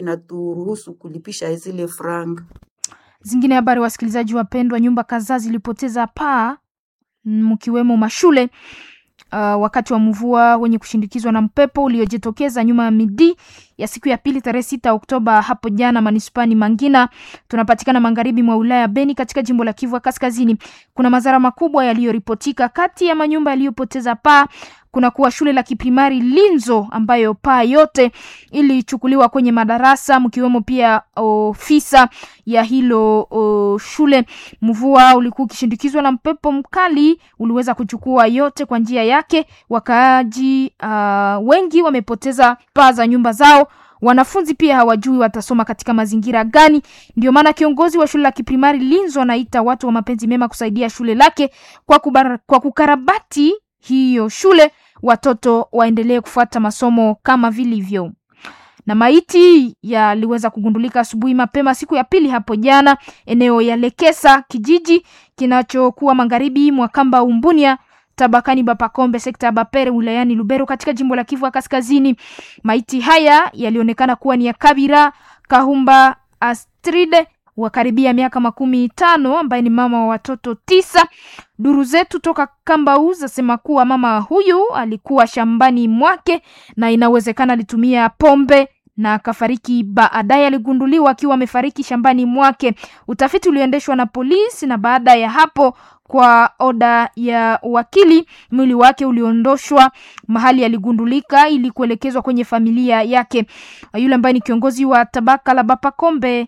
inaturuhusu kulipisha zile franga. Zingine habari, wasikilizaji wapendwa, nyumba kadhaa zilipoteza paa mkiwemo mashule uh, wakati wa mvua wenye kushindikizwa na mpepo uliojitokeza nyuma ya midi ya siku ya pili tarehe sita Oktoba hapo jana manispani Mangina, tunapatikana magharibi mwa wilaya Beni katika jimbo la Kivu Kaskazini. Kuna madhara makubwa yaliyoripotika. Kati ya manyumba yaliyopoteza paa kuna kuwa shule la kiprimari Linzo ambayo paa yote ilichukuliwa kwenye madarasa mkiwemo pia ofisa ya hilo o, shule. Mvua ulikuwa ukishindikizwa na mpepo mkali, uliweza kuchukua yote kwa njia yake. Wakaaji uh, wengi wamepoteza paa za nyumba zao. Wanafunzi pia hawajui watasoma katika mazingira gani. Ndio maana kiongozi wa shule la kiprimari Linzo anaita watu wa mapenzi mema kusaidia shule lake kwa, kubar, kwa kukarabati hiyo shule watoto waendelee kufuata masomo kama vilivyo. Na maiti yaliweza kugundulika asubuhi mapema siku ya pili hapo jana eneo ya Lekesa, kijiji kinachokuwa magharibi mwa kamba Umbunia tabakani Bapakombe sekta ya Bapere wilayani Lubero katika jimbo la Kivu Kaskazini. Maiti haya yalionekana kuwa ni ya Kabira Kahumba Astride wa karibia miaka makumi tano ambaye ni mama wa watoto tisa. Duru zetu toka Kambau zasema kuwa mama huyu alikuwa shambani mwake na inawezekana alitumia pombe na akafariki. Baadaye aligunduliwa akiwa amefariki shambani mwake. Utafiti ulioendeshwa na polisi, na baada ya hapo kwa oda ya wakili, mwili wake uliondoshwa mahali aligundulika ili kuelekezwa kwenye familia yake. Yule ambaye ni kiongozi wa tabaka la Bapakombe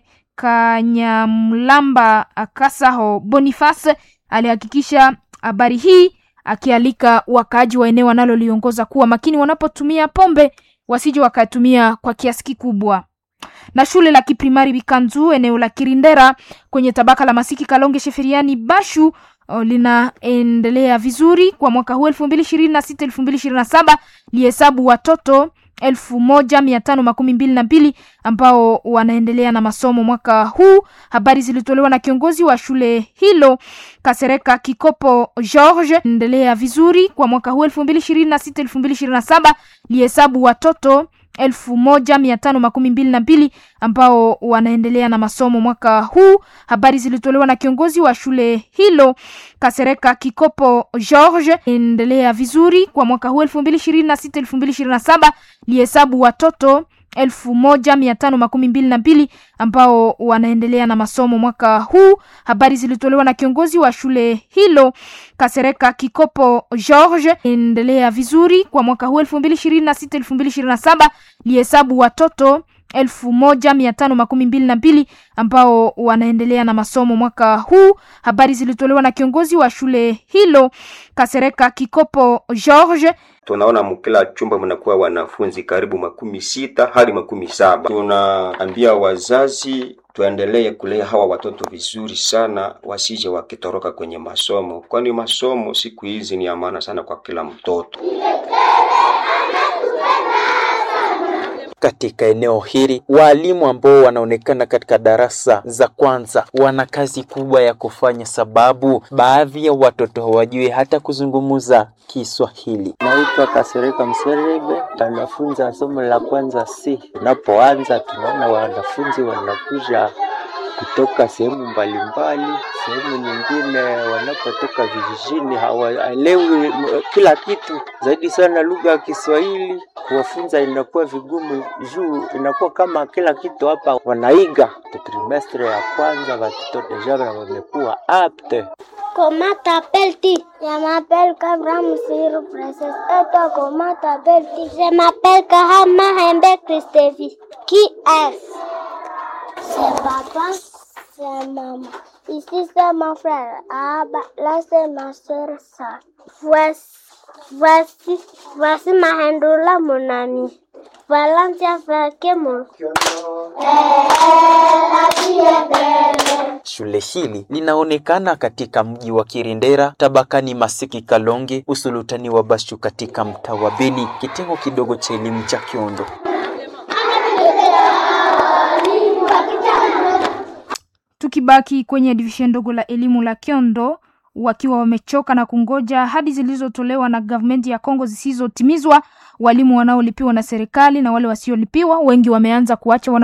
Kanyamlamba Kasaho Boniface alihakikisha habari hii akialika wakaaji wa eneo wanaloliongoza kuwa makini wanapotumia pombe wasije wakatumia kwa kiasi kikubwa. Na shule la kiprimari Bikanzu eneo la Kirindera kwenye tabaka la Masiki Kalonge Sheferiani Bashu linaendelea vizuri kwa mwaka huu elfu mbili ishirini na sita elfu mbili ishirini na saba lihesabu watoto elfu moja mia tano makumi mbili na mbili ambao wanaendelea na masomo mwaka huu. Habari zilitolewa na kiongozi wa shule hilo Kasereka Kikopo George. Endelea vizuri kwa mwaka huu elfu mbili ishirini na sita elfu mbili ishirini na saba lihesabu watoto elfu moja mia tano makumi mbili na mbili ambao wanaendelea na masomo mwaka huu. Habari zilitolewa na kiongozi wa shule hilo Kasereka Kikopo George. Endelea vizuri kwa mwaka huu elfu mbili ishirini na sita elfu mbili ishirini na saba lihesabu watoto elfu moja mia tano makumi mbili na mbili ambao wanaendelea na masomo mwaka huu. Habari zilitolewa na kiongozi wa shule hilo Kasereka Kikopo George. Endelea vizuri kwa mwaka huu elfu mbili ishirini na sita elfu mbili ishirini na saba lihesabu watoto elfu moja mia tano makumi mbili na mbili ambao wanaendelea na masomo mwaka huu. Habari zilitolewa na kiongozi wa shule hilo Kasereka Kikopo George. Tunaona mkila chumba mnakuwa wanafunzi karibu makumi sita hadi makumi saba. Tunaambia wazazi tuendelee kulea hawa watoto vizuri sana, wasije wakitoroka kwenye masomo, kwani masomo siku hizi ni ya maana sana kwa kila mtoto. Katika eneo hili walimu ambao wanaonekana katika darasa za kwanza wana kazi kubwa ya kufanya, sababu baadhi ya watoto hawajui hata kuzungumza Kiswahili. Naitwa Kasereka Mserebe, anafunza somo la kwanza C. Tunapoanza tunaona wanafunzi wanakuja kutoka sehemu mbalimbali, sehemu nyingine wanapotoka vijijini, hawaelewi kila kitu, zaidi sana lugha ya Kiswahili. Kuwafunza inakuwa vigumu juu inakuwa kama kila kitu hapa wanaiga. Trimestre ya kwanza watoto deja wamekuwa apte. Comment t'appelles-tu Je m'appelle Kabram Sirou Princess. Et toi, comment t'appelles-tu Je m'appelle Kahama Hembe Christevi. Qui est-ce C'est papa, c'est maman. Ici, c'est mon frère. Ah, bah, là, c'est ma soeur, ça. Voici, voici, voici ma hendoula, mon ami. Valencia Fakemo. Shule hili linaonekana katika mji wa Kirindera tabakani Masiki Kalonge usulutani wa Bashu katika mtaa wa Beni kitengo kidogo cha elimu cha Kiondo. Tukibaki kwenye divishen ndogo la elimu la Kiondo, wakiwa wamechoka na kungoja ahadi zilizotolewa na gavumenti ya Kongo zisizotimizwa, walimu wanaolipiwa na serikali na wale wasiolipiwa, wengi wameanza kuacha wana